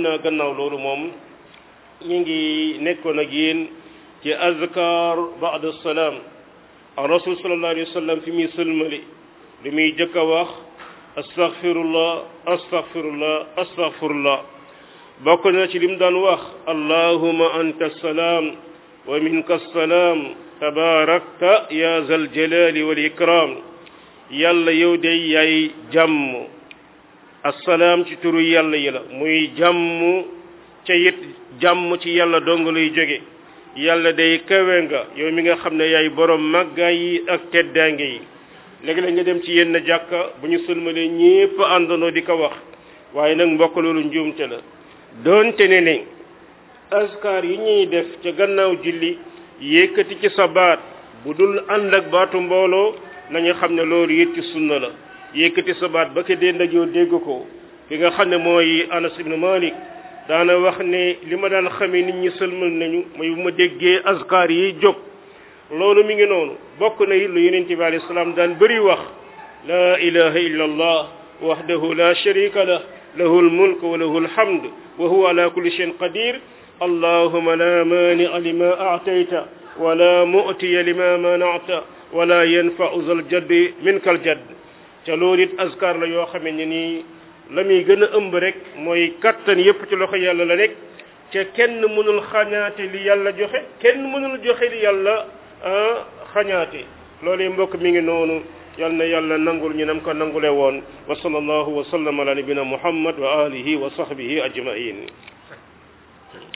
naa gannaaw loolu moom ñu ngi nekkoon ak yéen ci azkar baada salaam ar rasul sallallahu alayhi wa sallam fi muy sëlmali li muy jëkk a wax astaghfirullah astaghfirullah astaghfirullah bokk na ci lim daan wax allahuma anta salaam wa minka salaam tabarakta ya zal jalali wal ikram yàlla yow de yaay jàmm assalaam ci turu yàlla yi la muy jàmm ca it jàmm ci yàlla dong lay jóge yàlla day kawe nga yow mi nga xam ne yaay borom màggaay yi ak teddaange yi léegi-léeg nga dem ci yenn jàkka bu ñu sëlmalee ñépp àndandoo di ko wax waaye nag mbokk loolu njuumte la doonte ne ne askar yi ñuy def ca gannaaw julli yëkkati ci sa baat bu dul ànd ak baatu mbooloo nañu xam ne loolu it ci sunna la yëkkati sa baat ba ko dee ndajoo dégg ko ki nga xam ne mooy Anas ibn Malik daana wax ne li ma daan xamee nit ñi sëlmal nañu mooy bu ma déggee askar yi jóg loolu mi ngi noonu bokk na it lu yonent bi alayhi salaam daan bëri wax la ilaha illa allah wahdahu la sharika lah lahu almulk wa lahu alhamd wa huwa ala kulli shay'in qadir allahuma la mania lima aatayta wala mu'tiya lima manata wala yanfa'u zal jaddi minka al jadd ca loolu it askar la yoo xamee ne nii la muy gën a ëmb rek mooy kattan yépp ci loxo yàlla la nekk ca kenn mënul xañaate li yàlla joxe kenn mënul joxe li yàlla xañaate loolu mbokk mi ngi noonu yal na yàlla nangul ñu nam ko nangule woon wa sallallahu wa sallam ala nabina muhammad wa alihi wa sahbihi ajmain